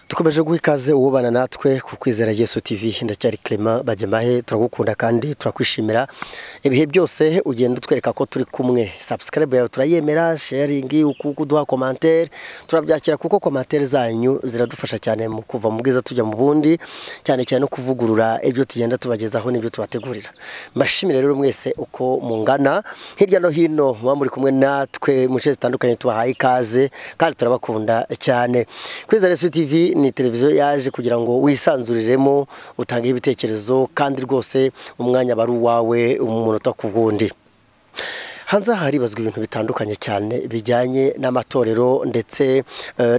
dukomeje guha ikaze uwubana natwe ku kwizera yesu TV ndacyari Clement bajyamahe turagukunda kandi turakwishimira ibihe byose ugenda utwereka ko turi kumwe subscribe yawe turayemera sharingi kuduha komantere turabyakira kuko komantere zanyu ziradufasha cyane mu kuva mu bwiza tujya mu bundi cyane cyane no kuvugurura ibyo tugenda tubagezaho n'ibyo tubategurira mbashimire rero mwese uko mungana hirya no hino muba muri kumwe natwe mu nce zitandukanye tubahaye ikaze kandi turabakunda cyane kwizera yesu TV ni televiziyo yaje kugira ngo wisanzuriremo utange ibitekerezo kandi rwose umwanya aba ari uwawe umunota ku wundi hanze aha haribazwa ibintu bitandukanye cyane bijyanye n'amatorero ndetse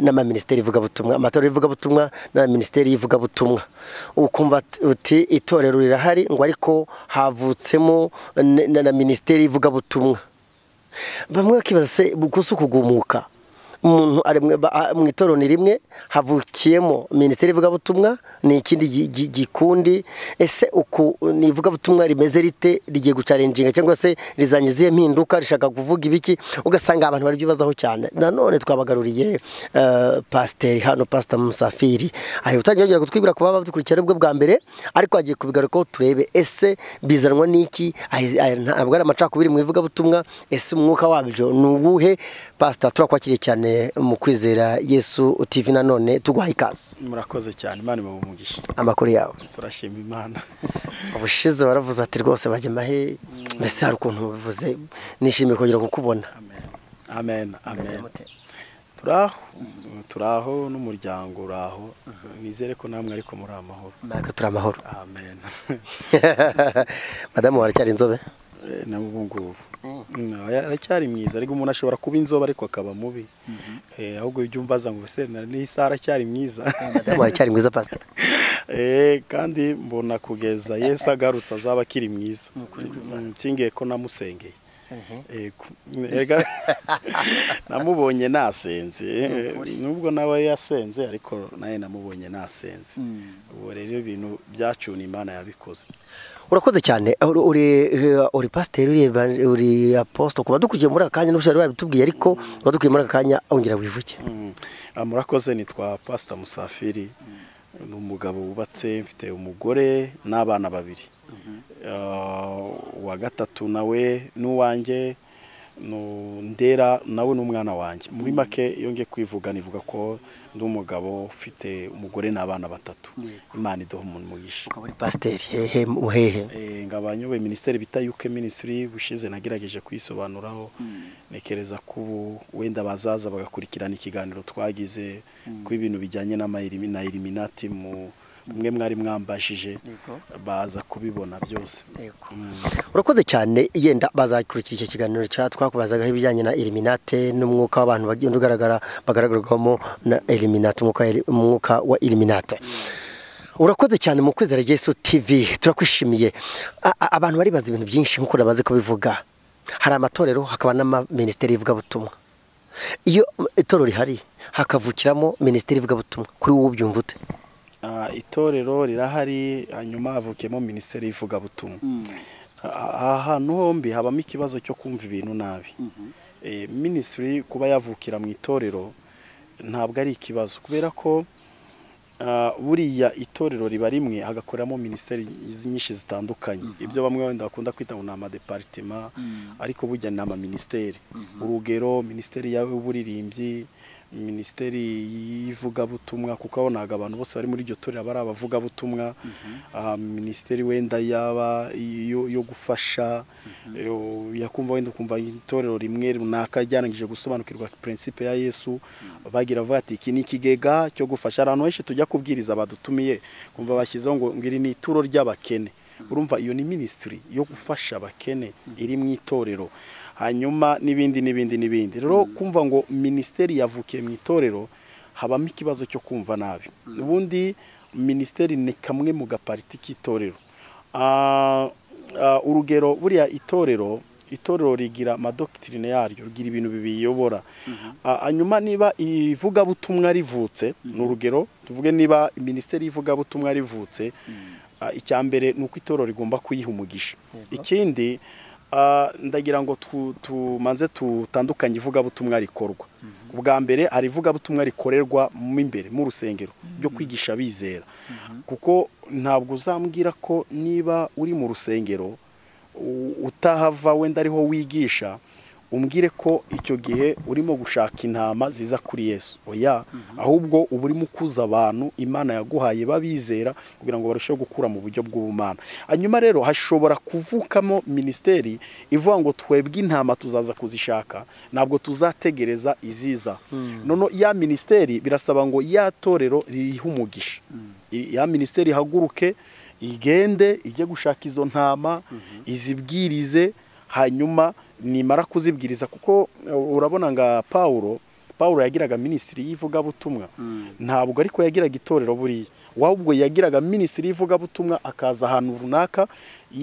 n'amaminisiteri ivugabutumwa amatorero y'ivugabutumwa n'amaminisiteri y'ivugabutumwa ukumva uti itorero rirahari ngo ariko havutsemo na minisiteri y'ivugabutumwa bamwe bakibaza se gusa ukugumuka umuntu ari mu itorero ni rimwe havukiyemo minisiteri ivugabutumwa ni ikindi gikundi ese uku ni ivugabutumwa rimeze rite rigiye gucarinjinga cyangwa se rizanye izihe mpinduka rishaka kuvuga ibiki ugasanga abantu barabyibazaho cyane nanone twabagaruriye pasiteri hano pasita musafiri aho utangira kugira kutwibwira ku baba badukurikira aribwo bwa mbere ariko hagiye kubigarukaho turebe ese bizanwa n'iki ntabwo ari amacakubiri mu ivugabutumwa ese umwuka wabyo ni uwuhe pasita turakwakiriye cyane mu kwizera yesu TV nanone tuguhaye ikaze murakoze cyane imana umugisha amakuru yawe turashima imana ubushize baravuze ati rwose bajya amahe mbese hari ukuntu bivuze nishimiye kongera kukubona amen amen turaho turaho n'umuryango uraho nizere ko namwe ariko muri amahoro natwe turi amahoro amen madamu waracyari inzobe nawe ubu ngubu aracyari mwiza ariko umuntu ashobora kuba inzobe ariko akaba mubi ahubwo ibyo umbaza ngo ese n'isa aracyari mwiza aracyari mwiza pasiteri kandi mbona kugeza yesu agarutse azaba akiri mwiza nkingiye ko namusengeye namubonye nasenze nubwo nawe yasenze ariko nawe namubonye nasenze ubu rero ibintu byacuna imana yabikoze urakoze cyane uri pasiteri uri aposito kuba dukurikiye muri aka kanya n'ubushobozi wabitubwiye ariko kuba dukurikiye muri aka kanya wongera wivuge murakoze nitwa pasita musafiri ni umugabo wubatse mfite umugore n'abana babiri uwa gatatu nawe n'uwanjye ndera nawe n'umwana wanjye muri make yongeye kwivuga nivuga ko ndi umugabo ufite umugore n'abana batatu imana iduha umuntu mugisha uri pasiteri hehe muhehe ngaba nyoboye minisiteri bita yuke minisitiri bushize nagerageje kwisobanuraho ntekereza ko ubu wenda bazaza bagakurikirana ikiganiro twagize ko ibintu bijyanye na iriminati mu mwe mwari mwambashije baza kubibona byose urakoze cyane yenda bazakurikira icyo kiganiro twakubazaga ibijyanye na eliminate n'umwuka w'abantu bagenda ugaragara bagaragarwamo na eliminate umwuka wa eliminate urakoze cyane mu kwizera Yesu TV turakwishimiye abantu baribaza ibintu byinshi nk'uko namaze kubivuga hari amatorero hakaba n'amaminisiteri y'ivugabutumwa iyo itorero rihari hakavukiramo minisiteri y'ivugabutumwa kuri wowe ubyumva ute itorero rirahari hanyuma havukiyemo minisiteri y'ivugabutumwa aha hantu hombi habamo ikibazo cyo kumva ibintu nabi minisitiri kuba yavukira mu itorero ntabwo ari ikibazo kubera ko buriya itorero riba rimwe hagakoreramo minisiteri nyinshi zitandukanye ibyo bamwe wenda bakunda kwita ngo ni amadeparitema ariko burya ni amaminisiteri urugero minisiteri y'uburirimbyi minisiteri y'ivugabutumwa kuko abonaga abantu bose bari muri iryo torero aba ari abavugabutumwa minisiteri wenda yaba yo gufasha yakumva wenda ukumva itorero rimwe runaka ryanangije gusobanukirwa prinsipe ya yesu bagira bavuga ati iki ni ikigega cyo gufasha ahantu henshi tujya kubwiriza badutumiye kumva bashyizeho ngo iri ni ituro ry'abakene urumva iyo ni minisitiri yo gufasha abakene iri mu itorero hanyuma n'ibindi n'ibindi n'ibindi rero kumva ngo minisiteri yavukiye mu itorero habamo ikibazo cyo kumva nabi ubundi minisiteri ni kamwe mu gapariti k'itorero urugero buriya itorero itorero rigira amadokitirine yaryo rigira ibintu bibiyobora hanyuma niba ivugabutumwa rivutse ni urugero tuvuge niba minisiteri y'ivugabutumwa rivutse icya mbere ni uko itorero rigomba kuyiha umugisha ikindi ndagira ngo tumanze tutandukanye ivugabutumwa rikorwa ubwa mbere hari ivugabutumwa rikorerwa mo imbere mu rusengero byo kwigisha bizera kuko ntabwo uzambwira ko niba uri mu rusengero u- utahava wenda ariho wigisha umbwire ko icyo gihe urimo gushaka intama ziza kuri yesu oya ahubwo uba urimo ukuza abantu imana yaguhaye babizera kugira ngo barusheho gukura mu buryo bw'ubumana hanyuma rero hashobora kuvukamo minisiteri ivuga ngo twebwe intama tuzaza kuzishaka ntabwo tuzategereza iziza none ya minisiteri birasaba ngo ya torero rihe umugisha I- ya minisiteri ihaguruke igende ijye gushaka izo ntama izibwirize hanyuma nimara kuzibwiriza kuko uh, urabona nga pawulo pawulo yagiraga minisitiri y'ivugabutumwa ntabwo ariko yagiraga itorero buriya ahubwo yagiraga minisitiri y'ivugabutumwa akaza ahantu runaka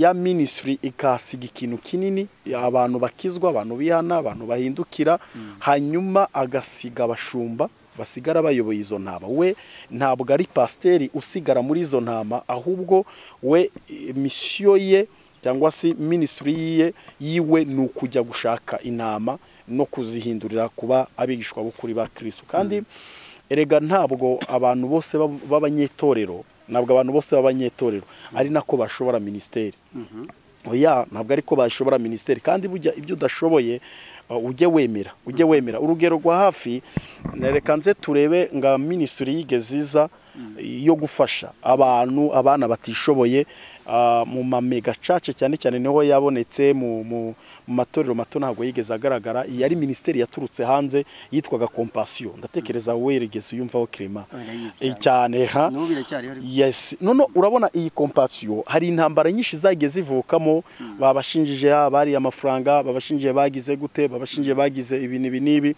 ya minisitiri ikahasiga ikintu kinini abantu bakizwa abantu bihana abantu bahindukira hanyuma agasiga abashumba basigara bayoboye izo ntama we ntabwo ari pasiteri usigara muri izo ntama ahubwo we eh, misiyo ye cyangwa se minisitiri yiye yiwe ni ukujya gushaka inama no kuzihindurira kuba abigishwa b'ukuri ba kirisitu kandi erega ntabwo abantu bose bab- b'abanyetorero ntabwo abantu bose b'abanyetorero ari nako bashobora minisiteri oya ntabwo ariko bashobora minisiteri kandi burya ibyo udashoboye uh, ujye wemera ujye wemera urugero rwa hafi reka nze turebe nga minisitiri yigeze iza yo gufasha abantu abana batishoboye uh, mu mamega cace cyane cyane niho yabonetse mu mu- mu matorero mato ntabwo yigeze agaragara iyi yari minisiteri yaturutse hanze yitwaga kompasiyo ndatekereza wowe yigeze uyumvaho kirema Barayizi Eh, cyane ha n'ubu biracyariho ariko yes none urabona iyi kompasiyo hari intambara nyinshi zagiye zivukamo babashinjije abari amafaranga babashinjije bagize gute babashinjije bagize ibi n'ibi n'ibi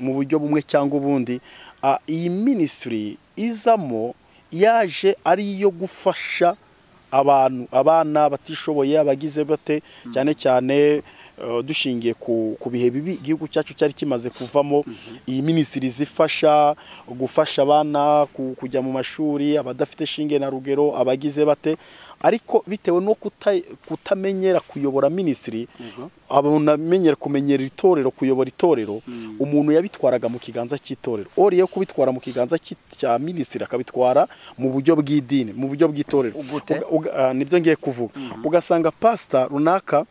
mu buryo bumwe cyangwa ubundi Ah, iyi minisitiri izamo yaje ari iyo gufasha abantu abana batishoboye abagize bate cyane cyane eh, dushingiye ku ku bihe bibi igihugu cyacu cyari kimaze kuvamo iyi minisitiri zifasha gufasha abana ku- kujya mu mashuri abadafite shinge na rugero abagize bate ariko bitewe no kuta- kutamenyera kuyobora minisitiri abonamenyera kumenyera itorero kuyobora itorero umuntu yabitwaraga mu kiganza cy'itorero ori yo kubitwara mu kiganza cy'i- cya minisitiri akabitwara mu buryo bw'idini mu buryo bw'itorero Gute? Uga- uga- ah, nibyo ngiye kuvuga ugasanga pasita runaka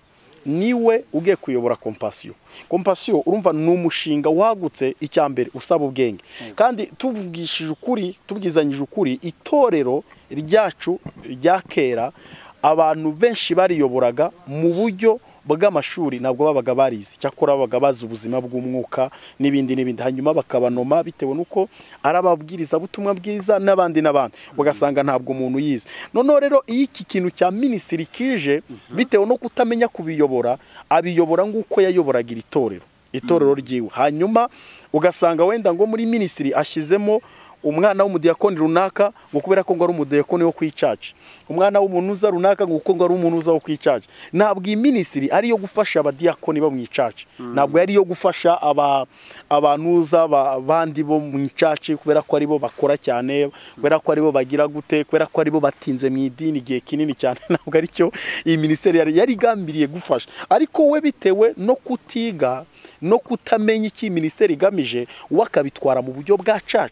niwe ugiye kuyobora kompasiyo kompasiyo urumva ni umushinga wagutse icya mbere usaba ubwenge kandi tubwishije ukuri tubwizanyije ukuri itorero ryacu rya kera abantu benshi bariyoboraga mu buryo bw'amashuri ntabwo babaga barizi cyakora babaga bazi ubuzima bw'umwuka n'ibindi n'ibindi hanyuma bakabanoma bitewe n'uko ari ababwirizabutumwa bwiza n'abandi n'abandi ugasanga ntabwo umuntu yize noneho rero iyo iki kintu cya minisitiri kije bitewe no kutamenya kubiyobora abiyobora nk'uko yayoboraga iri torero itorero ryiwe hanyuma ugasanga wenda ngo muri minisitiri ashyizemo umwana w'umudiyakoni runaka ngo kubera ko ngo ari umudiyakoni wo ku icaca umwana w'umunuza runaka ngo kuko ngo ari umunuza wo ku icaca ntabwo iyi minisitiri ari iyo gufasha abadiyakoni bo mu icaca ntabwo ari iyo gufasha aba abanuza ba- abandi bo mu icaca kubera ko aribo bakora cyane kubera ko aribo bagira gute kubera ko aribo batinze mu idini igihe kinini cyane ntabwo aricyo iyi minisiteri yari yari igambiriye gufasha ariko we bitewe no kutiga no kutamenya icyo iyi minisiteri igamije we akabitwara mu buryo bwa caca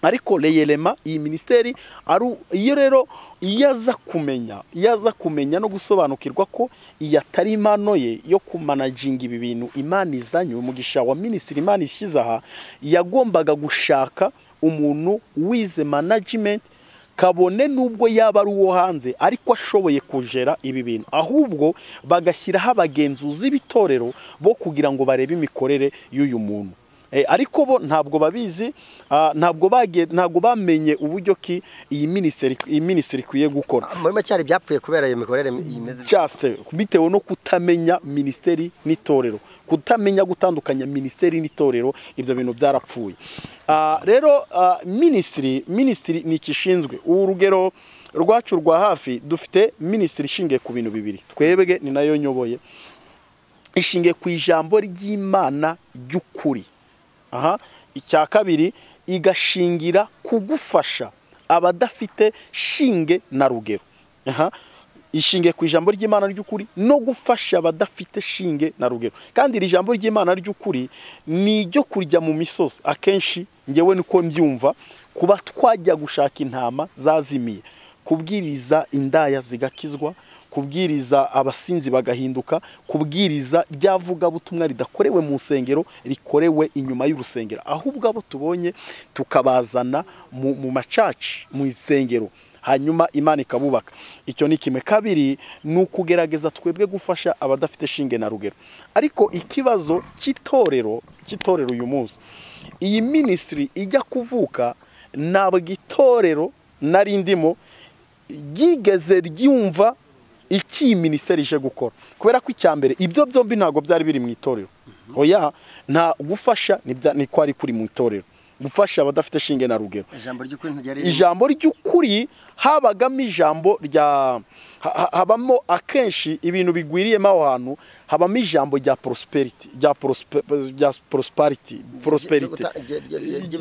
ariko reyerema iyi minisiteri ari u- iyo rero iyo aza kumenya iyo aza kumenya no gusobanukirwa ko iyi atari impano ye yo kumanaginga ibi bintu imana izanye umugisha wa minisitiri imana ishyize aha yagombaga gushaka umuntu wize managimenti kabone n'ubwo yaba ari uwo hanze ariko ashoboye kujera ibi bintu ahubwo bagashyiraho abagenzuzi b'itorero bo kugira ngo barebe imikorere y'uyu muntu Eh, ariko bo ntabwo babizi ah, ntabwo bagiye ntabwo bamenye uburyo ki iyi minisiteri iyi minisiteri ikwiye gukora muri make hari ibyapfuye kubera iyo mikorere imeze just bitewe no kutamenya minisiteri n'itorero kutamenya gutandukanya minisiteri n'itorero ibyo bintu byarapfuye Ah, rero ah, minisitiri minisitiri ni ikishinzwe urugero rwacu rwa hafi dufite minisitiri ishingiye ku bintu bibiri twebwe ni nayo nyoboye ishingiye ku ijambo ry'imana ry'ukuri aha icya kabiri igashingira ku gufasha abadafite shinge na rugero aha ishinge ku ijambo ry'imana ry'ukuri no gufasha abadafite shinge na rugero kandi iri jambo ry'imana ry'ukuri ni iryo kurya mu misozi akenshi ngewe niko mbyumva kuba twajya gushaka intama zazimiye kubwiriza indaya zigakizwa kubwiriza abasinzi bagahinduka kubwiriza ry'avugabutumwa ridakorewe mu nsengero rikorewe inyuma y'urusengero ahubwo abo tubonye tukabazana mu mu macaci mu isengero hanyuma imana ikabubaka icyo ni kimwe kabiri ni ukugerageza twebwe gufasha abadafite shinge na rugero ariko ikibazo cy'itorero cy'itorero uyu munsi iyi minisitiri ijya kuvuka ntabwo itorero na rindimo ryigeze ryumva iki iyi minisiteri ije gukora kubera ko icya mbere ibyo byombi ntabwo byari biri mu itorero oya nta gufasha ni kwari kuri mu itorero gufasha abadafite shinge na rugero ijambo ry'ukuri habagamo ijambo rya habamo akenshi ibintu bigwiriyemo aho hantu habamo ijambo rya porosiperiti rya porosipariti porosiperiti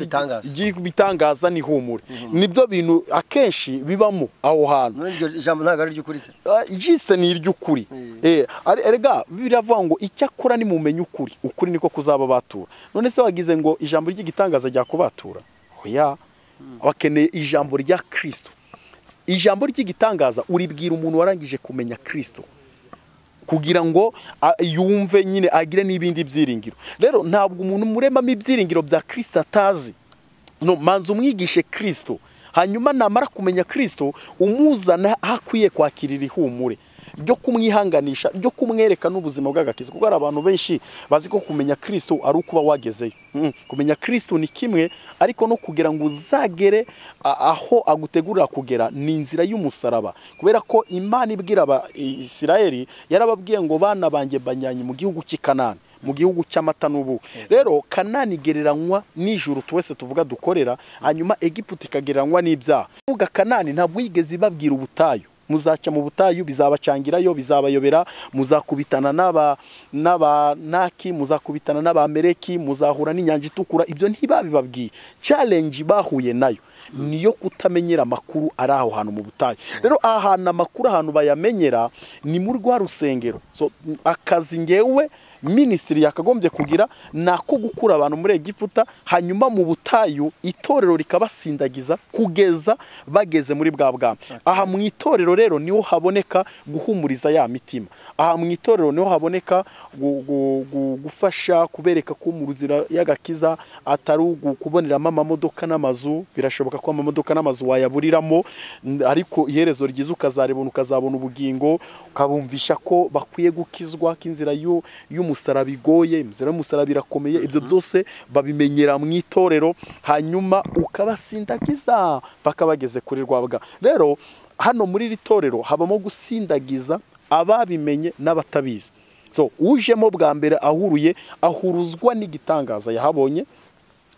ry'ibitangaza n'ihumure nibyo bintu akenshi bibamo aho hantu ijambo ntabwo ari iry'ukuri se jisite ni iry'ukuri rega biravuga ngo icyakora nimumenye ukuri ukuri niko kuzaba batura none se wagize ngo ijambo ry'igitangaza rya kubatura oya bakeneye ijambo rya kirisito ijambo ry'igitangaza uribwira umuntu warangije kumenya kirisito kugira ngo yumve nyine agire n'ibindi byiringiro rero ntabwo umuntu muremamo ibyiringiro bya kirisito atazi manza umwigishe kirisito hanyuma namara kumenya kirisito umuzana aho akwiye kwakirira ihumure ryo kumwihanganisha ryo kumwereka n'ubuzima bw'agakiza kuko hari abantu benshi bazi ko kumenya kirisito ari ukuba wagezeyo kumenya kirisito ni kimwe ariko no kugira ngo uzagere aho agutegurira kugera ni inzira y'umusaraba kubera ko imana ibwira Isirayeli yarababwiye ngo bana banjye banyanye mu gihugu cy'i kanani mu gihugu cy'amata n'ubu rero kanani igereranywa nijoro twese tuvuga dukorera hanyuma egiputa ikagereranywa n'ibyaha kuvuga kanani ntabwo yigeze ibabwira ubutayu muzaca mu butayu bizabacangirayo bizabayobera muzakubitana n'abanaki muzakubitana n'abamereki muzahura n'inyanja itukura ibyo ntibabibabwiye challenge bahuye nayo niyo kutamenyera amakuru ari aho hantu mu butayu rero aha hantu amakuru ahantu bayamenyera ni muri rwa rusengero akazi ngewe minisitiri yakagombye kugira ni ako gukura abantu muri egiputa hanyuma mu butayu itorero rikabasindagiza kugeza bageze muri bwa bwami aha mu itorero rero niho haboneka guhumuriza ya mitima aha mu itorero niho haboneka gufasha kubereka ko mu ruzira y'agakiza atari kuboneramo amamodoka n'amazu birashoboka ko amamodoka n'amazu wayaburiramo ariko iherezo ryiza ukazaribona ukazabona ubugingo ukabumvisha ko bakwiye gukizwa k'inzira y'umuntu umusaraba igoye inzira y'umusaraba irakomeye ibyo byose babimenyera mu itorero hanyuma ukabasindagiza paka bageze kuri rwabwa rero hano muri iri torero habamo gusindagiza ababimenye n'abatabizi so ujemo bwa mbere ahuruye ahuruzwa n'igitangaza yahabonye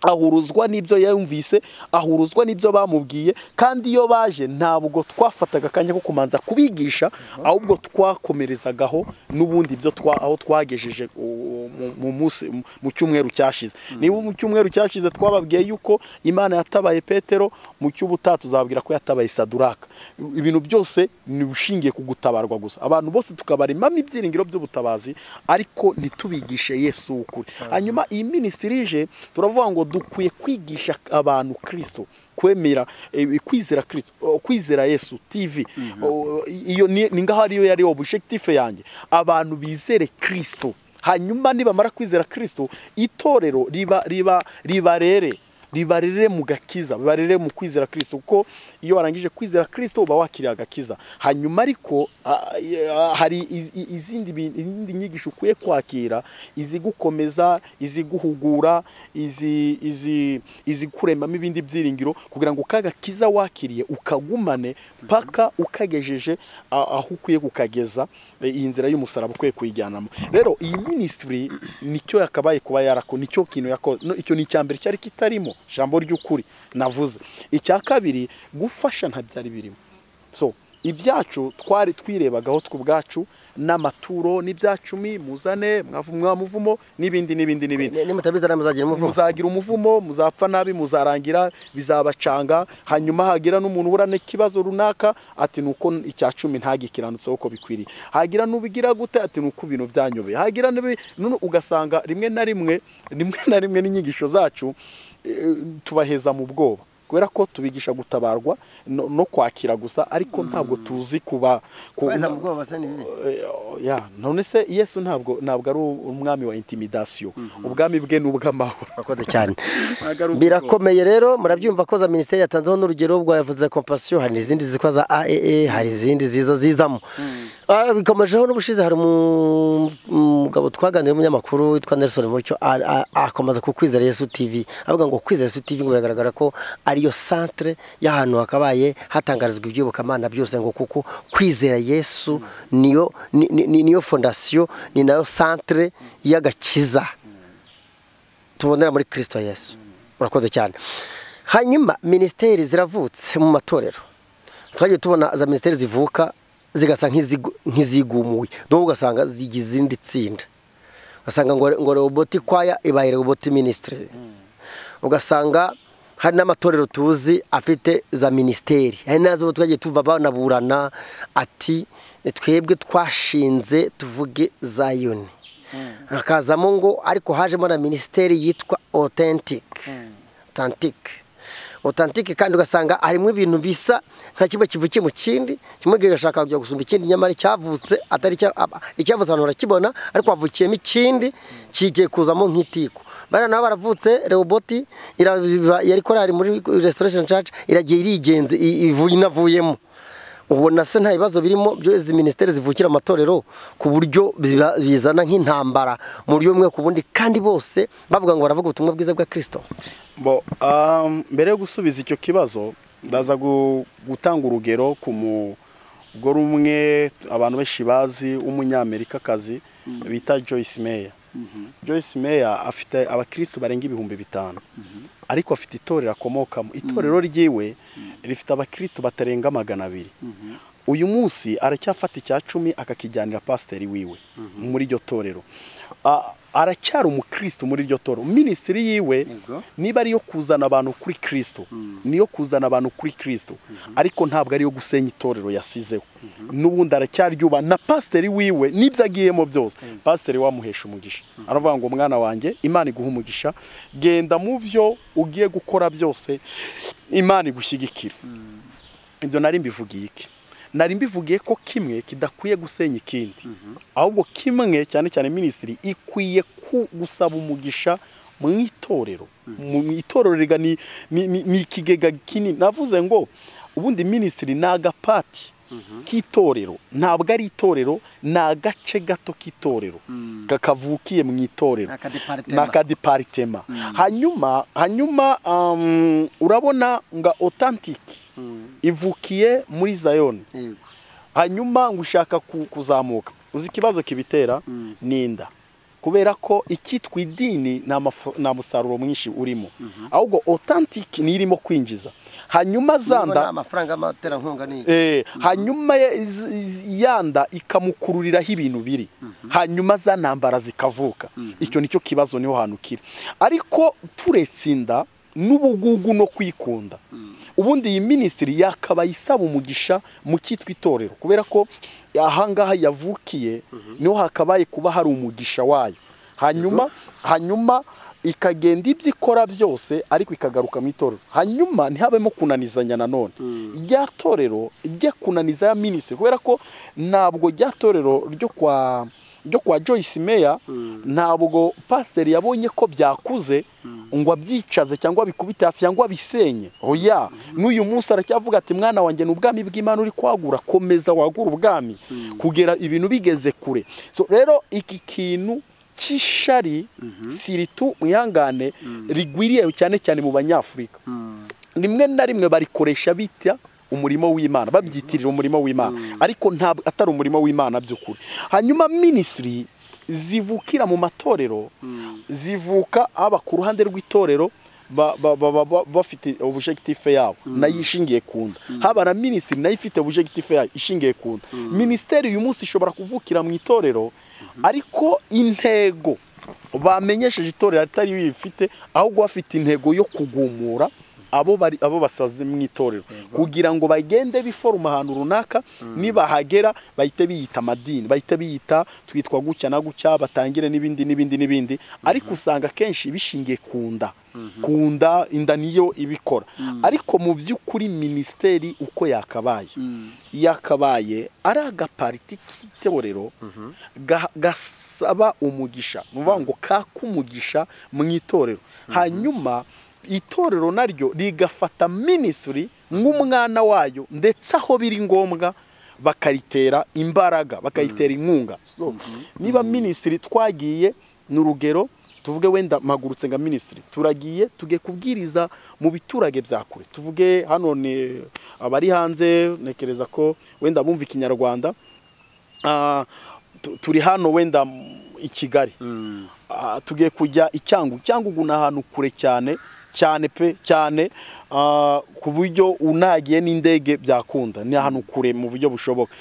ahuruzwa n'ibyo yumvise ahuruzwa n'ibyo bamubwiye kandi iyo baje ntabwo twafataga akanya ko kumanza kubigisha ahubwo twakomerezagaho n'ubundi ibyo aho twagejeje mu cyumweru cyashize niba mu cyumweru cyashize twababwiye yuko imana yatabaye petero mu cy'ubutaha tuzabwira ko yatabaye saduraka ibintu byose ni ushingiye ku gutabarwa gusa abantu bose tukabaremamo ibyiringiro by'ubutabazi ariko ntitubigishe yesu ukuri hanyuma iyi minisitiri ije turavuga ngo dukwiye kwigisha abantu kirisito kwemera kwizera kirisito kwizera yesu tv iyo ni ngaho ariyo yari obushegitifu yanjye abantu bizere kirisito hanyuma nibamara kwizera kirisito itorero riba riba ribarere ribarere mu gakiza ribarere mu kwizera kirisito kuko iyo warangije kwizera kirisito uba wakiriye agakiza hanyuma ariko hari izindi nyigisho ukwiye kwakira izigukomeza iziguhugura izikuremamo ibindi byiringiro kugira ngo ka gakiza wakiriye ukagumane paka ukagejeje aho ukwiye kukageza iyi nzira y'umusaraba ukwiye kuyijyanamo rero iyi minisitiri nicyo yakabaye kuba yarako nicyo kintu yakoze icyo ni icya mbere cyari kitarimo ijambo ry'ukuri navuze icya kabiri gufasha nta byari birimo so ibyacu twari twirebagaho tw'ubwacu n'amaturo n'ibyacumi muzane mwamuvumo n'ibindi n'ibindi n'ibindi nimutabizi muzagira umuvumo muzagira umuvumo muzapfa nabi muzarangira bizabacanga hanyuma hagira n'umuntu ubura n'ikibazo runaka ati nuko icya cumi ntagikiranutseho uko bikwiriye hagira n'ubigira gute ati nuko ibintu byanyobeye hagira n'ubi- nu- ugasanga rimwe na rimwe rimwe na rimwe n'inyigisho zacu eh, tubaheza mu bwoba kubera ko tubigisha gutabarwa no, no kwakira gusa ariko ntabwo tuzi kuba ku- kubeza mu bwoba se ni bibi Eh, ya none se yesu ntabwo ntabwo ari umwami wa intimidasiyo ubwami bwe ni ubw'amahoro urakoze cyane Ntabwo ari ubwoba. birakomeye rero murabyumva ko za minisiteri yatanzeho n'urugero ubwo yavuze compassion hari izindi zitwa za aaa hari izindi ziza zizamo Ah, bikomejeho n'ubushize hari umu- umugabo twaganiriye umunyamakuru witwa Nelson Mucyo a- a- akomeza ku kwizera Yesu TV avuga ngo kwizera Yesu TV ngo biragaragara ko ariyo centre y'ahantu hakabaye hatangarizwa iby'iyobokamana byose ngo kuko kwizera Yesu niyo ni- ni- ni- niyo fondasiyo ni nayo centre y'agakiza tubonera muri kirisito yesu urakoze cyane hanyuma minisiteri ziravutse mu matorero twagiye tubona za minisiteri zivuka zigasa nk'izigu- nk'izigumuye n'ubwo ugasanga zigize irindi tsinda ugasanga ngo ngo roboti kwaya ibaye roboti minisitiri ugasanga hari n'amatorero tuzi afite za minisiteri hari n'azo twagiye tuva banaburana ati twebwe twashinze tuvuge zayoni hakazamo ngo ariko hajemo na minisiteri yitwa authentic authentic authentic kandi ugasanga harimo ibintu bisa nka kimwe kivukiye mu kindi kimwe kigashaka kujya gusumba ikindi nyamara icyavutse atari icya- aba- icyavutse ahantu urakibona ariko havukiyemo ikindi kigiye kuzamo nk'itiko bariya nabo baravutse rehoboti irava- yari korari muri restoration church iragiye irigenze i- ivuye inavuyemo ubona se nta bibazo birimo byo izi minisiteri zivukira amatorero ku buryo biba- bizana nk'intambara mu buryo bumwe ku bundi kandi bose bavuga ngo baravuga ubutumwa bwiza bwa kirisito Bo, um, mbere yo gusubiza icyo kibazo ndaza gu- gutanga urugero ku mugore umwe abantu benshi bazi w'umunyamerikakazi bita Joyce Meyer Joyce Meyer afite abakristo barenga ibihumbi bitanu ariko afite itorero akomokamo itorero ryiwe rifite abakristo batarenga magana abiri uyu munsi aracyafata icya cumi akakijyanira pasiteri wiwe muri iryo torero A- aracyari umukristo muri iryo torero minisitiri yiwe Yego. niba ariyo kuzana abantu kuri kirisito niyo kuzana abantu kuri kirisito ariko ntabwo ariyo gusenya itorero yasizeho n'ubundi aracyaryuba na pasiteri wiwe n'ibyo agiyemo byose pasiteri wamuhesha umugisha aravuga ngo mwana wanjye imana iguha umugisha genda mu byo ugiye gukora byose imana igushyigikira ibyo nari mbivugiye iki nari mbivugiye ko kimwe kidakwiye gusenya ikindi ahubwo kimwe cyane cyane minisitiri ikwiye ku- gusaba umugisha mu itorero mu mu itorero rega ni ni- ni- ni ikigega kinini navuze ngo ubundi minisitiri ni agapati k'itorero ntabwo ari itorero ni agace gato k'itorero kakavukiye mu itorero Ni akadeparitema. Ni akadeparitema hanyuma hanyuma um, urabona nga otantiki ivukiye muri zayoni hanyuma ngo ushaka ku- kuzamuka uzi ikibazo kibitera ni inda kubera ko icyitwa idini nta mafu- nta musaruro mwinshi urimo ahubwo otantiki niyo irimo kwinjiza hanyuma za nda amafaranga y'amaterankunga ni Eh, hanyuma ya- iz- iz- yanda ikamukururiraho ibintu biri hanyuma za ntambara zikavuka icyo nicyo kibazo niho hantu kiri ariko turetse inda n'ubugugu no kwikunda ubundi iyi minisitiri yakabaye isaba umugisha mu cyitwa itorero kubera ko ahangaha yavukiye niho hakabaye kuba hari umugisha wayo hanyuma hanyuma ikagenda ibyo ikora byose ariko ikagaruka mu itorero hanyuma ntihabemo kunanizanya nanone rya torero ryo kunaniza ya minisitiri kubera ko ntabwo rya torero ryo kwa ryo kwa joyce meya ntabwo pasiteri yabonye ko byakuze ngo abyicaze cyangwa abikubite hasi cyangwa abisenye oya n'uyu munsi aracyavuga ati mwana wanjye ni ubwami bw'imana uri kwagura komeza wagura ubwami kugera ibintu bigeze kure so rero iki kintu cy'ishari siritu mwihangane rigwiriye cyane cyane mu banyafurika rimwe na rimwe barikoresha bita umurimo w'imana babyitirira umurimo w'imana ariko ntabwo atari umurimo w'imana by'ukuri hanyuma minisitiri zivukira mu matorero zivuka haba ku ruhande rw'itorero ba- ba- ba- ba- bafite objective yabo nayo ishingiye ku nda haba na minisitiri nayo ifite objective yayo ishingiye ku nda minisiteri uyu munsi ishobora kuvukira mu itorero ariko intego bamenyesheje itorero atari yo ifite ahubwo bafite intego yo kugumura abo bari abo basaze mu itorero kugira ngo bagende biforuma ahantu runaka nibahagera bahite biyita amadini bahite biyita twitwa gutya na gutya batangire n'ibindi n'ibindi n'ibindi ariko usanga akenshi bishingiye ku nda ku nda inda niyo ibikora ariko mu by'ukuri minisiteri uko yakabaye yakabaye ari agapariti k'itorero ga- gasaba umugisha ni ukuvuga ngo kaka umugisha mu itorero hanyuma itorero naryo rigafata minisitiri nk'umwana wayo ndetse aho biri ngombwa bakaritera imbaraga bakayitera inkunga So, niba minisitiri twagiye ni urugero tuvuge wenda mpagurutse nka minisitiri turagiye tugiye kubwiriza mu biturage bya kure tuvuge hano ni abari hanze ntekereza ko wenda bumva ikinyarwanda Ah, tu- turi hano wenda m- i kigali Ah, tugiye kujya i cyangugu cyangugu ni ahantu kure cyane cyane pe cyane ah, ku buryo unagiye n'indege byakunda ni ahantu kure mu buryo bushoboka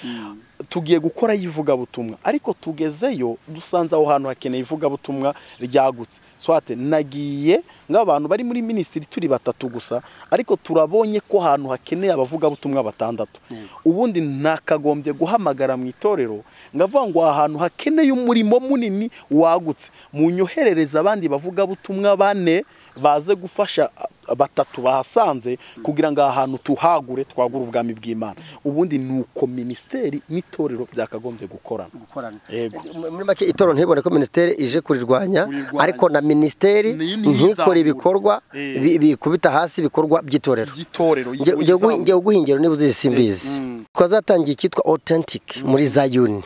tugiye gukorayo ivugabutumwa ariko tugezeyo dusanze aho hantu hakeneye ivugabutumwa ryagutse swate nagiye nk'abantu bari muri minisitiri turi batatu gusa ariko turabonye ko ahantu hakeneye abavugabutumwa batandatu ubundi ntakagombye guhamagara mu itorero ngavuga ngo aha hantu hakeneye umurimo munini wagutse munyoherereze abandi bavugabutumwa bane baze gufasha a- batatu bahasanze kugira ngo aha hantu tuhagure twagure ubwami bw'imana ubundi ni uko minisiteri n'itorero byakagombye gukorana gukorana Yego. muri make itorero ntibone ko minisiteri ije kurirwanya Kurirwanya. ariko na minisiteri Niyo niyo ntikore izamura. ibikorwa Eh. bi- bikubita hasi ibikorwa by'itorero by'itorero Njye- y'igihugu njye gu- izamu. njye guhingiro niba uzi simbizi twazatangiye icyitwa authentic muri zayuni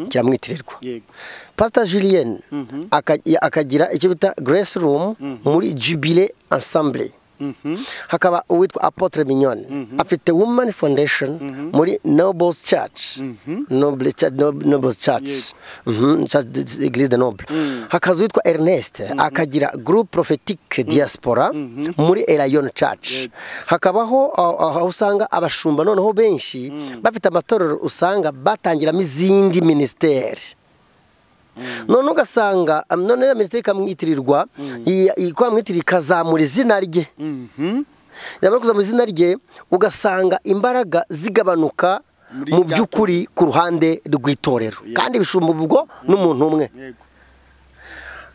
kiramwitirirwa Yego. pasita julien akagira icyo bita grace room muri jubile ensemble Mhm. hakaba uwitwa apotre mignone afite woman foundation muri nobles church noble cha- nob- nobles church Mhm, church de- de- église de noble hakaza uwitwa ernest akagira groupe prophetique diaspora muri elayon church hakabaho ah, aho usanga abashumba noneho benshi bafite amatorero usanga batangiramo izindi minisiteri none ugasanga um, none ya minisiteri ikamwitirirwa iyi- iyi- ikamwitirira ikazamura izina rye Mhm. yamara kuzamura izina rye ugasanga imbaraga zigabanuka Muri mu rya by'ukuri ku ruhande rw'itorero Yeah. kandi bishumba ubwo n'umuntu umwe Yego.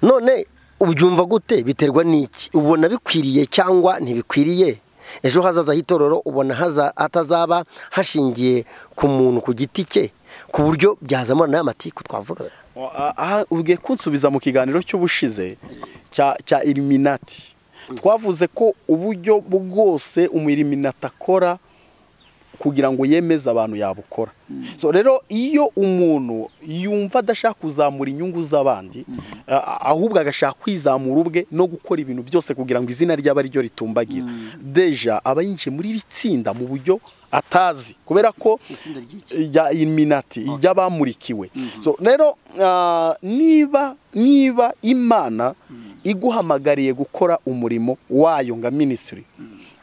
none ubyumva gute biterwa n'iki ubona bikwiriye cyangwa ntibikwiriye ejo hazaza h'itorero ubona haza- hatazaba hashingiye ku muntu ku giti cye ku buryo byazamura n'aya matiku twavuga Ah, aha ubwiye kunsubiza mu kiganiro cy'ubushize cya cya iliminati twavuze ko uburyo bwose umwiliminati akora kugira ngo yemeze abantu yabukora so rero iyo umuntu yumva adashaka kuzamura inyungu z'abandi a- ahubwo agashaka kwizamura ubwe no gukora ibintu byose kugira ngo izina ry'aba ryo ritumbagira deja aba yinjiye muri iri tsinda mu buryo atazi kubera ko rya iminati ry'abamurikiwe so rero ah, niba niba imana iguhamagariye gukora umurimo wayo nka minisitiri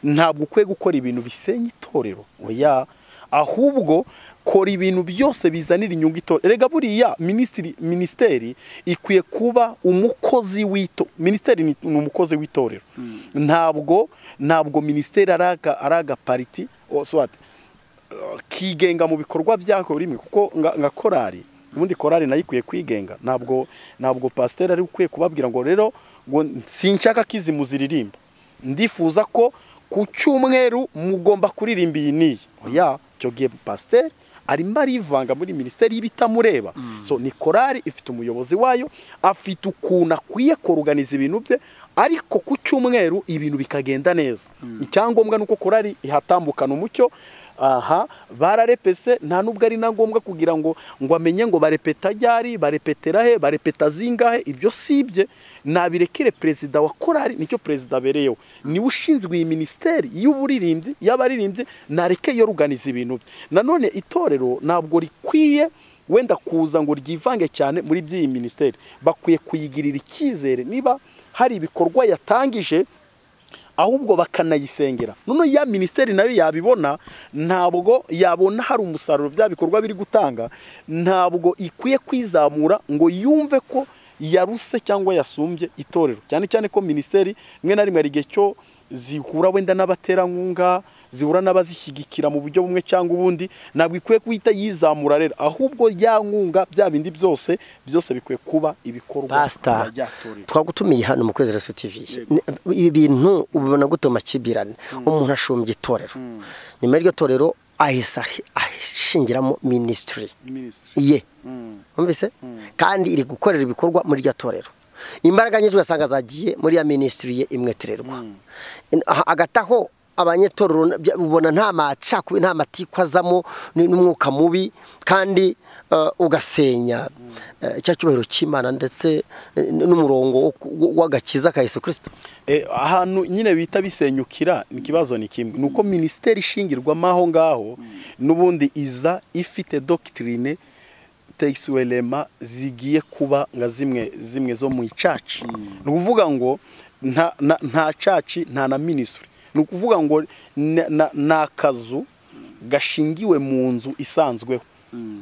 ntabwo ukwiye gukora ibintu bisenya itorero oya ahubwo kora ibintu byose bizanira inyungu itorero rega buriya minisitiri minisiteri ikwiye kuba umukozi w'ito minisiteri ni ni umukozi w'itorero ntabwo ntabwo minisiteri ari aga- ari agapariti oh, sorry, kigenga mu bikorwa byako buri rimwe kuko nga- nka korali ubundi korali nayo ikwiye kwigenga ntabwo ntabwo pasiteri ari ukwiye kubabwira ngo rero ngo sinshaka ko izi muziririmba ndifuza ko ku cyumweru mugomba kuririmba iyi n'iyi oya icyo gihe pasiteri arimo arivanga muri minisiteri y'ibitamureba so ni korali ifite umuyobozi wayo afite ukuntu akwiye koruganiza ibintu bye ariko ku cyumweru ibintu bikagenda neza icyangombwa ni uko korali ihatambukana umucyo aha bararepese nta nubwo ari na ngombwa kugira ngo ngo amenye ngo barepeta ryari barepetera he barepeta zingahe ibyo sibye nabirekere perezida wa korali nicyo perezida abereyeho niwe ushinzwe iyi minisiteri y'uburirimbyi y'abaririmbyi nareke yoruganiza ibintu bye nanone itorero ntabwo rikwiye wenda kuza ngo ryivange cyane muri by'iyi minisiteri bakwiye kuyigirira icyizere niba hari ibikorwa yatangije ahubwo bakanayisengera none ya minisiteri nayo yabibona ntabwo yabona hari umusaruro bya bikorwa biri gutanga ntabwo ikwiye kwizamura ngo yumve ko yaruse cyangwa yasumbye itorero cyane cyane ko minisiteri rimwe na rimwe hari igihe cyo zihura wenda n'abaterankunga zihura n'abazishyigikira mu buryo bumwe cyangwa ubundi ntabwo ikwiye guhita yizamura rero ahubwo ya nkunga bya bindi byose byose bikwiye kuba ibikorwa Pastor, by'atorero twagutumiye hano mu kwezi reso tv Ni- ibi bintu ubibona gute makibirane umuntu ashumbya itorero nyuma y'iryo torero ahise ahi- ashingiramo minisitiri minisitiri ye wumvise kandi iri gukorera ibikorwa muri iryo torero imbaraga nyinshi ugasanga zagiye muri ya minisitiri ye imwe tirerwa hagati aho abanyetorero bya- ubona nta macakubi nta matikwa azamo ni- n'umwuka mubi kandi eh, ugasenya eh, cya cyubahiro cy'imana ndetse eh, n'umurongo wo ku- wo- w'agakiza ka yesu kirisito Eh, ahantu nyine bita bisenyukira ikibazo ni kimwe ni uko minisiteri ishingirwamo aho ngaho n'ubundi iza ifite dogitirine tekisurema zigiye kuba nka zimwe zimwe zo mu icaci ni ukuvuga ngo nta nta- nta caci nta na minisitiri ni ukuvuga ngo na- na- ni akazu gashingiwe mu nzu isanzweho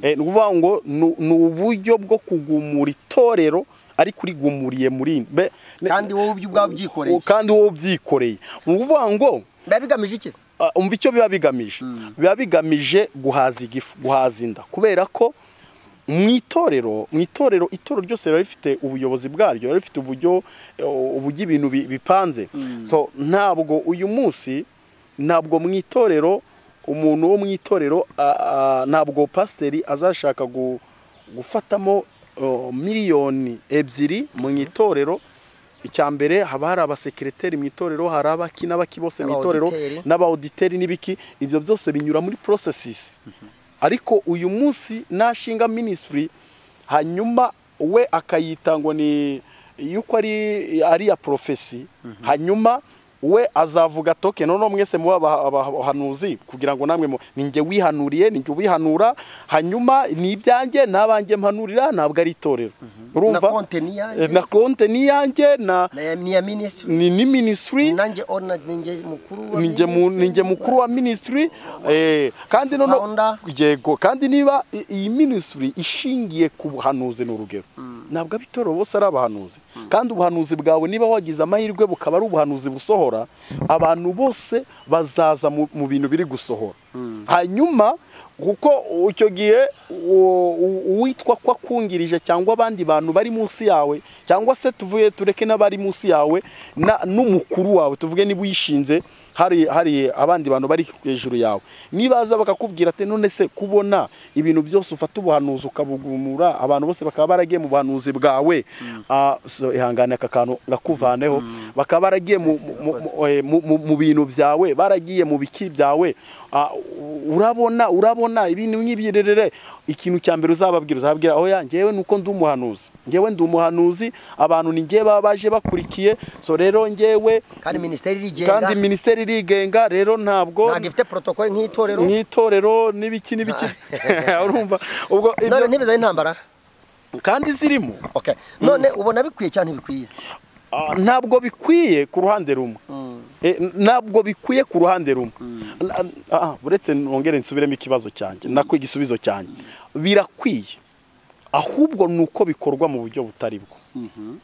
Eh, ni ukuvuga ngo ni- ni uburyo bwo kugumura itorero ariko urigumuriye muri be- Kandi wowe ubyo ubwawe ubyikoreye. kandi wowe ubyikoreye ni ukuvuga ngo biba bigamije iki se ah, umva icyo biba bigamije biba bigamije guhaza igifu guhaza inda kubera ko mu itorero mu itorero itorero ryose riba rifite ubuyobozi bwaryo riba rifite uburyo eh, uburyo ibintu bi- bipanze so ntabwo uyu munsi ntabwo mu itorero umuntu wo mu itorero ah, ah, ntabwo pasiteri azashaka gu- gufatamo oh, miliyoni ebyiri mu itorero icya mbere haba hari abasekireteri mu itorero hari abaki n'abaki bose mu itorero Abauditeri. n'abauditeri n'ibiki ibyo byose binyura muri porosesisi ariko uyu munsi nashinga minisitiri hanyuma we akayita ngo ni yuko ari ari iya porofesi hanyuma we azavuga toke noneho mwese muba aba- aba- abahanuzi kugira ngo namwe mu- ni njye wihanuriye ni njye ubihanura hanyuma ni ibyanjye n'abanjye mpanurira ntabwo ari itorero urumva Na konte ni iyanjye. Eh, na konte ni iyanjye na Na- ni iya minisitiri ni ni minisitiri nanjye ona ninjye mukuru wa ninjye mu- minisitiri. ninjye mukuru wa minisitiri eh, kandi noneho Founder. yego kandi niba i- iyi minisitiri ishingiye ku buhanuzi ni urugero ntabwo abitorero bose ari abahanuzi kandi ubuhanuzi bwawe niba wagize amahirwe bukaba ari ubuhanuzi busohora abantu bose bazaza mu mu bintu biri gusohora hanyuma kuko icyo gihe u- u- uwitwa ko akungirije cyangwa abandi bantu bari munsi yawe cyangwa se tuvuye tureke n'abari munsi yawe na- n'umukuru wawe tuvuge niba uyishinze hari hari abandi bantu bari hejuru yawe nibaza bakakubwira ati none se kubona ibintu byose ufata ubuhanuzi ukabugumura abantu bose bakaba baragiye mu buhanuzi bwawe ah, so, ihangane aka kantu ngakuvaneho bakaba baragiye mu- mu- mu- eh, mu mu- mu bintu byawe baragiye mu biki byawe Ah, u- urabona urabona ibintu nk'ibyirerere ikintu cya mbere uzababwira uzababwira aho yanjyewe ni uko ndi umuhanuzi njyewe ndi umuhanuzi abantu ni njye baba baje bakurikiye so rero njyewe kandi minisiteri irigenga kandi minisiteri irigenga rero ntabwo ntabwo ifite porotokole nk'itorero nk'itorero n'ibiki n'ibiki urumva ubwo ibyo- none ntibizanye intambara kandi zirimo Okay. none ubona bikwiye cyane bikwiye Ah, ntabwo bikwiye ku ruhande rumwe Eh, n- ntabwo bikwiye ku ruhande rumwe N- ah, uretse nongere nsubiremo ikibazo cyanjye nako igisubizo cyanjye birakwiye ahubwo ni uko bikorwa mu buryo butari bwo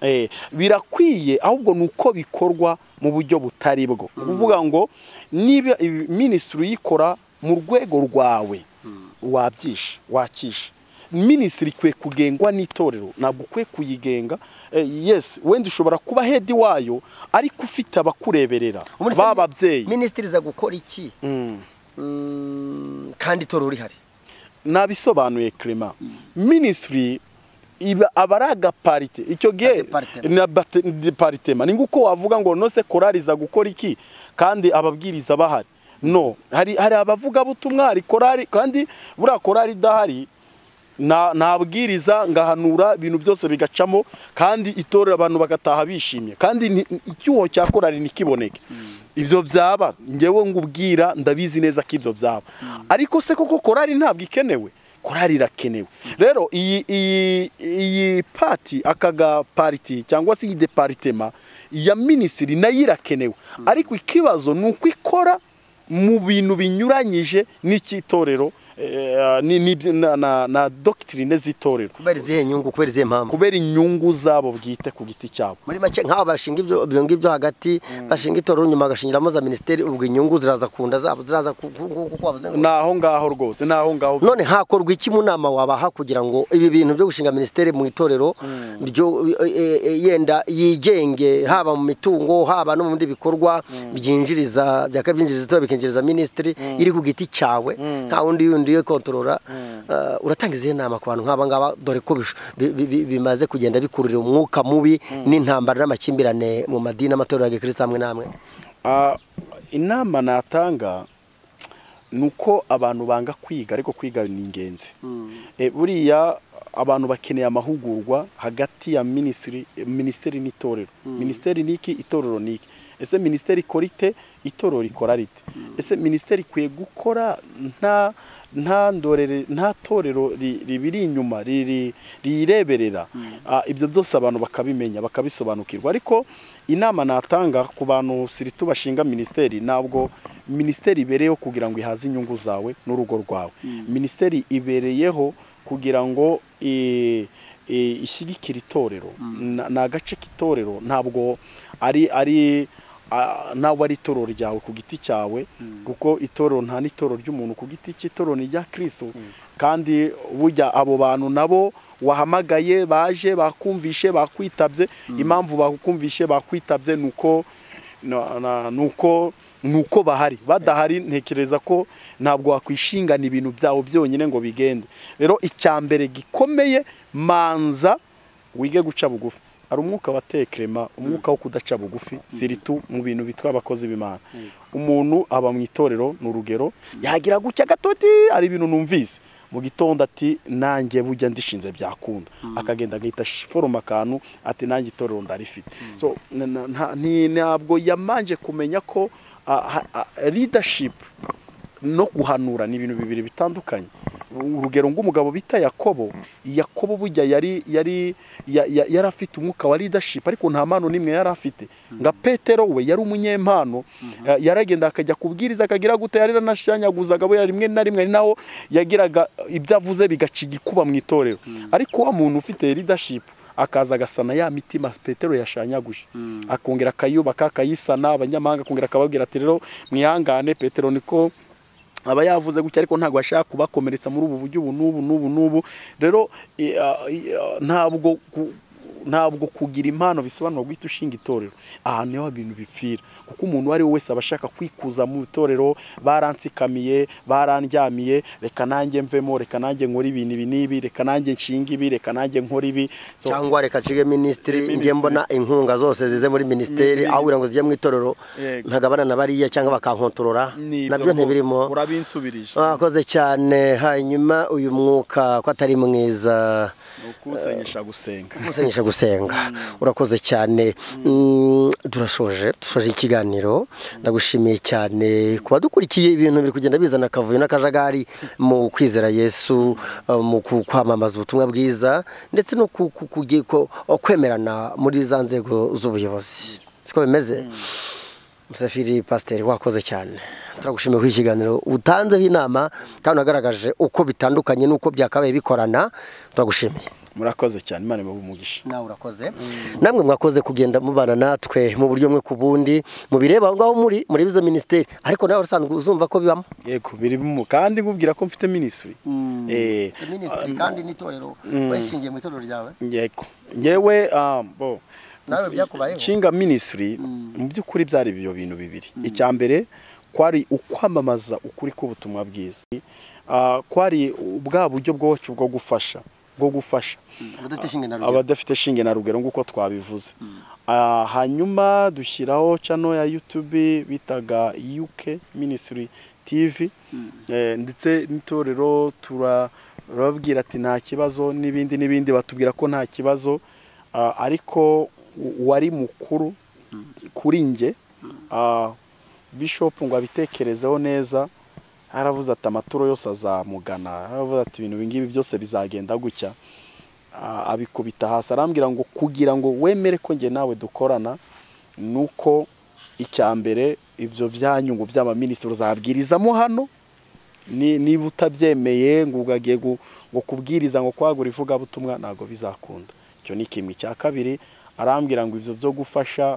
Eh, birakwiye ahubwo ni uko bikorwa mu buryo butari bwo ni ukuvuga ngo niba ibi- minisitiri uyikora mu rwego rwawe wabyisha wakisha minisitiri ikwiye kugengwa n'itorero ntabwo ukwiye kuyigenga Eh, yes wenda ushobora kuba hedi wayo ariko ufite abakureberera Ubundi se b'ababyeyi minisitiri iza gukora iki Mm. Mm, kandi itorero rihari nabisobanuye Clement ministry iba aba ari agaparite icyo gihe Agapartema. ni abate- deparitema ni nguko wavuga ngo nose korariza gukora iki kandi ababwiriza bahari no hari hari abavuga butumwa hari korari kandi buriya korari idahari na- nabwiriza ngahanura ibintu byose bigacamo kandi itorero abantu bagataha bishimye kandi ni- icyuho cya korari ntikiboneke ibyo byaba njyewe ngubwira ndabizi neza ko ibyo byaba ariko se koko korari ntabwo ikenewe korari irakenewe rero iyi iyi iyi pati akaga pariti cyangwa se iyi deparitema iya minisitiri nayo irakenewe ariko ikibazo ni uko ikora mu bintu binyuranyije n'icy'itorero eh, ni- ni- na- na- na dogitirine z'itorero kubera izihe nyungu kubera izihe mpamvu kubera inyungu zabo bwite ku giti cyabo muri make nk'aho bashinga ibyo ibyo ngibyo hagati bashinga itorero nyuma bagashingiramo za minisiteri ubwo inyungu ziraza kunda zabo ziraza ku- ku- ku- kuko wavuze ngo ni aho ngaho rwose ni aho ngaho none hakorwa iki mu nama wabaha kugira ngo ibi bintu byo gushinga minisiteri mu itorero byo e, e, e, yenda yigenge haba mu mitungo haba no mu bindi bikorwa byinjiriza byakabyinjiriza itorero bikinjiriza minisitiri iri ku giti cyawe nta wundi yundi yo kontorora Eh, uratanga izihe nama ku bantu nk'aba ngaba dore ko bish- bi- bi- bi- bimaze kugenda bikururira umwuka mubi n'intambara n'amakimbirane mu madini amatorero ya gikristo amwe n'amwe Ah, inama natanga ni uko abantu banga kwiga ariko kwiga ni ingenzi Eh, buriya abantu bakeneye amahugurwa hagati ya minisitiri minisiteri n'itorero minisiteri ni iki itorero ni iki ese minisiteri ikora ite itorero rikora rite ese minisiteri ikwiye gukora nta nta ndorere nta torero ri- ribiri inyuma riri- riyireberera Ah, ibyo byose abantu bakabimenya bakabisobanukirwa ariko inama natanga ku bantu siritu bashinga minisiteri ntabwo minisiteri ibereyeho kugira ngo ihaze inyungu zawe n'urugo rwawe minisiteri ibereyeho kugira ngo i- i- ishyigikire itorero Na- ni agace k'itorero ntabwo ari ari a- ntabwo ari itorero ryawe ku giti cyawe kuko itorero nta n'itorero ry'umuntu ku giti cye itorero ni irya kirisito kandi burya abo bantu nabo wahamagaye baje bakumvishe bakwitabye impamvu bakumvishe bakwitabye ni uko na- na- ni uko ni uko bahari badahari ntekereza ko ntabwo wakwishingana ibintu byawo byonyine ngo bigende rero icya mbere gikomeye manza wige guca bugufi hari umwuka wa tekerema umwuka wo kudaca bugufi siritu mu bintu bitwa abakozi b'imana umuntu aba mu itorero ni urugero yagira gutya gatoti hari ibintu numvise mu gitondo ati nanjye bujya ndishinze byakunda akagenda agahita ash- foroma akantu ati nanjye itorero ndarifite so na- na- nta- ni- ntabwo yamanje kumenya ko leadership no guhanura ni ibintu bibiri bitandukanye urugero ng'umugabo bita yakobo yakobo bujya yari yari ya- ya- yari afite umwuka wa leadership ariko nta mpano n'imwe yari afite nga petero we yari umunyempano eh, yaragenda akajya kubwiriza akagira gute yari yaranashanyaguzaga we rimwe na rimwe ari naho yagiraga ibyo avuze bigaca igikuba mu itorero ariko wa muntu ufite leadership akaza agasana ya mitima petero yashanyaguje akongera akayubaka akayisana abanyamahanga akongera akababwira ati rero mwihangane petero niko aba yavuze gutya ariko ntabwo ashaka kubakomeretsa muri ubu buryo ubu n'ubu n'ubu n'ubu rero i- a- i- a- ntabwo ku- ntabwo kugira impano bisobanura guhita ushinga itorero aha niho ibintu bipfira kuko umuntu uwo ari we wese aba ashaka kwikuza mu itorero baransikamiye barandyamiye reka nanjye mvemo reka nanjye nkore ibintu ibi n'ibi reka nanjye nshinga ibi reka nanjye nkore ibi So- cyangwa reka ncige minisitiri Minisitiri. njye mbona inkunga zose zize muri minisiteri aho kugira ngo zijye mu itorero Yego. ntagabana na bariya cyangwa bakankontorora Nibyo nabyo rwose, ntibirimo urabinsubirije mwakoze cyane hanyuma uyu mwuka ko atari mwiza ni ukuwusenyesha gusenga musenyesha gusenga urakoze cyane Mm, turashoje dushoje ikiganiro ndagushimiye cyane kuba dukurikiye ibintu biri kugenda bizana akavuyo n'akajagari mu kwizera yesu eh, mu ku- kwamamaza ubutumwa bwiza ndetse no ku- ku- kugi- ko- kwemerana muri za nzego z'ubuyobozi siko bimeze Musafiri pasiteri wakoze cyane turagushimiye kuri iki kiganiro utanzeho inama kandi unagaragaje uko bitandukanye n'uko byakabaye bikorana turagushimiye murakoze cyane imana imuhe umugisha nawe urakoze namwe mwakoze kugenda mubana natwe mu buryo bumwe ku bundi mubireba aho ngaho muri muri izo minisiteri ariko nawe usanzwe uzumva ko bibamo yego birimo kandi ngubwira ko mfite minisitiri Eh, minisitiri kandi n'itorero bayishingiye mu itorero ryawe yego ngewe ah, bo Nawe byakubayeho? nshinga minisitiri mu by'ukuri byari ibyo bintu bibiri icya mbere kwari ukwamamaza ukuri k'ubutumwa bwiza Ah, kwari bwa buryo bwacu bwo gufasha bwo gufasha abadatishinga na rugero abadafite shinge na rugero nk'uko twabivuze Ah, hanyuma dushyiraho cano ya youtube bitaga uk minisitiri tv Eh, ndetse n'itorero turababwira ati nta kibazo n'ibindi n'ibindi batubwira ko nta kibazo Ah, ariko u- uwari mukuru kuri nge ah, bishop ngo abitekerezeho neza aravuze ati amaturo yose azamugana aravuze ati ibintu ibingibi byose bizagenda gutya a- abikubita hasi arambwira ngo kugira ngo wemere ko njye nawe dukorana nuko icya mbere ibyo byanyu ngo by'abaminisitiri uzabwirizamo hano ni- niba utabyemeye ngo ugagiye gu- ngo kubwiriza ngo kwagura ivugabutumwa ntabwo bizakunda icyo ni kimwe icya kabiri arambwira ngo ibyo byo gufasha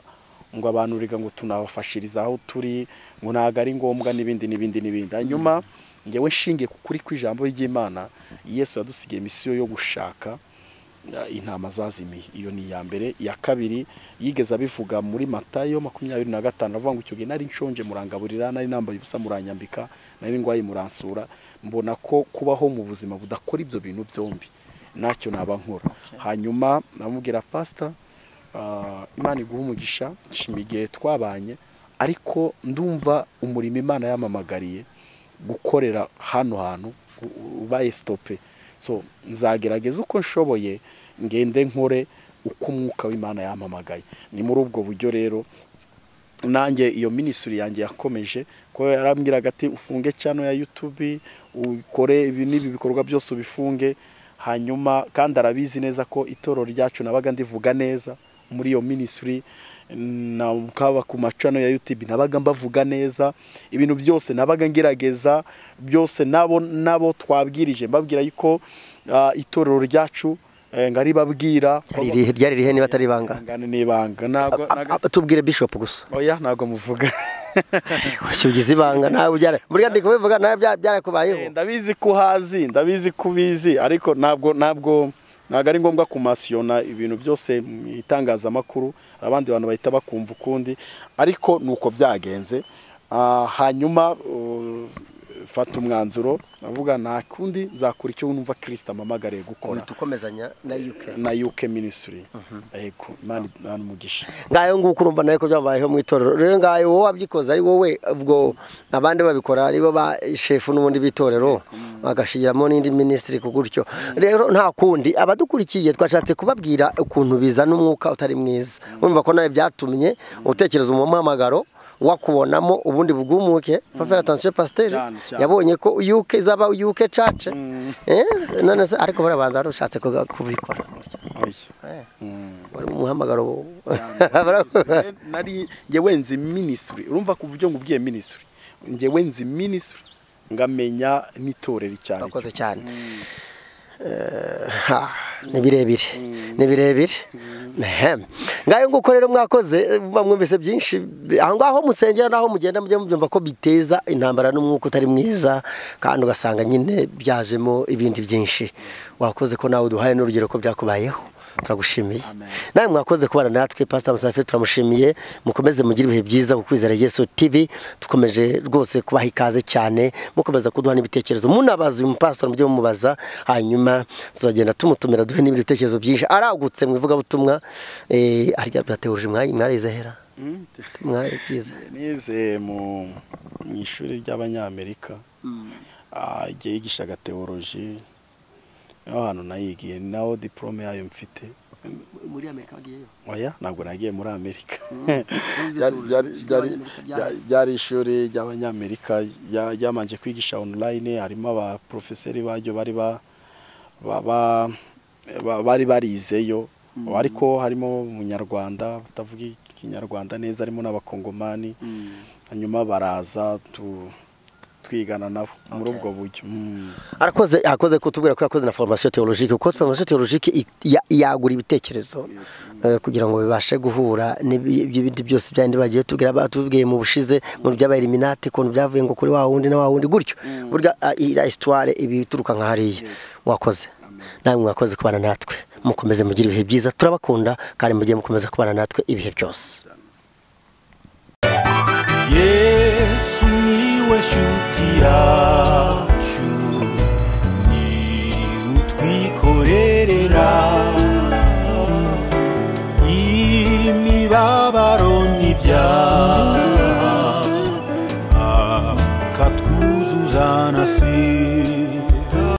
ngo abantu reka ngo tunabafashiriza aho turi ngo ntabwo ari ngombwa n'ibindi n'ibindi n'ibindi hanyuma ngewe nshingiye ku kuri kw'ijambo ry'imana yesu yadusigiye misiyo yo gushaka ya- intama zazimiye iyo ni iya mbere iya kabiri yigeze abivuga muri matayo makumyabiri na gatanu avuga ngo icyo gihe nari nshonje murangaburira nari nambaye ubusa muranyambika nari ndwaye muransura mbona ko kubaho mu buzima budakora ibyo bintu byombi ntacyo naba nkora hanyuma namubwira pasita ah, imana iguha umugisha nshima igihe twabanye ariko ndumva umurimo imana yamamagariye gukorera hano hantu u- u- ubaye sitope so nzagerageza uko nshoboye ngende nkore uko umwuka w'imana yampamagaye ni muri ubwo buryo rero nanjye iyo minisitiri yanjye yakomeje ko yarambwiraga ati ufunge cano ya YouTube ukore ibi n'ibi bikorwa byose ubifunge hanyuma kandi arabizi neza ko itorero ryacu nabaga ndivuga neza muri iyo minisitiri kaba ku macano ya YouTube nabaga mbavuga neza ibintu byose nabaga ngerageza byose nabo nabo twabwirije mbabwira yuko ah, itorero ryacu eh, ngari babwira Ryari irihe- ryari rihe niba atari ibanga Ihangane ni ibanga ntabwo A- a- tubwire bishop gusa oya ntabwo muvuga Wese ugize ibanga nawe byara buriya ndi kubivuga nawe bya- Eh, byarakubayeho ndabizi ko uhazi ndabizi ko ubizi ariko ntabwo ntabwo ntabwo ari ngombwa kumasiyona ibintu byose mu itangazamakuru hari abandi bantu bahita bakumva ukundi ariko ni uko byagenze Ah, hanyuma uh, fata umwanzuro avuga nta kundi nzakora icyo numva kirisita amamagariye gukora uhita ukomezanya na UK na UK minisitiri yego imana imana umugisha ngayo nguko urumva nawe ko byabayeho mu itorero rero ngayo wowe wabyikoze ari wowe ubwo abandi babikora ari bo ba shefu n'ubundi b'itorero bagashigiramo n'indi minisitiri ku gutyo rero nta kundi abadukurikiye twashatse kubabwira ukuntu bizana umwuka utari mwiza urumva ko nawe byatumye utekereza umuhamagaro wakubonamo ubundi bwumuke papa atansiyo pasiteri Cyane, cyane. yabonye ko yuke izaba yuke cace Eh, none se ariko barabanza wari ushatse kuga- kubikora Oya. Eh, Mm. wari umuhamagaro nari njyewe nzi minisitiri urumva ku buryo ngubwiye minisitiri njyewe nzi minisitiri ngamenya n'itorero icyo ari cyo bakoze cyane Ha, ni birebire ni birebire Ehem. ngayo nguko rero mwakoze eh, muba mwumvise byinshi bi- aho ngaho musengera naho mugenda mujye mubyumva ko biteza intambara n'umwuka utari mwiza kandi ugasanga nyine byajemo ibindi byinshi wakoze ko nawe uduhaye n'urugero ko byakubayeho turagushimiye Amen. nawe mwakoze kubana natwe pasita musafi turamushimiye mukomeze mugire ibihe byiza ku kwizera yesu tv dukomeje rwose kubaha ikaze cyane mukomeza kuduha n'ibitekerezo munabaza uyu mupasitori mujye mumubaza hanyuma tuzagenda tumutumira duhe n'ibindi bitekerezo byinshi aragutse mu ivugabutumwa eh, arya byateje mwari mwarize hera Mm. mwari byiza nize mu mu ishuri ry'abanyamerika ah, igihe yigishaga teoloji niho hantu nayigiye naho diporome yayo mfite muri amerika bagiyeyo oya ntabwo nagiye muri amerika Wavuze Ryari- teoloji, ryari- ishuri ryari- ry'Abanyamerika rya- ryari ishuri ry'abanyamerika rya- ryamanje kwigisha online harimo abaporofeseri baryo bari ba- ba- ba- ba- bari barizeyo ariko harimo umunyarwanda batavuga ikinyarwanda neza harimo n'abakongomani hanyuma baraza tu- twigana nabo muri ubwo buryo Mm. arakoze akoze kutubwira ko yakoze na formation theologique kuko formation theologique i- ya- yagura ibitekerezo eh, kugira ngo bibashe guhura n'ibi- n'ibindi byose byandi bagiye tubwira batubwiye mu bushize mu by'abaeliminati kuntu byavuye ngo kuri wa wundi na wa wundi gutyo burya ah, iriya histoire iba ituruka nka hariya wakoze namwe mwakoze kubana natwe mukomeze mugire ibihe byiza turabakunda kandi mugiye mukomeza kubana natwe ibihe byose yesu niwe shuti yacu ni utwikorera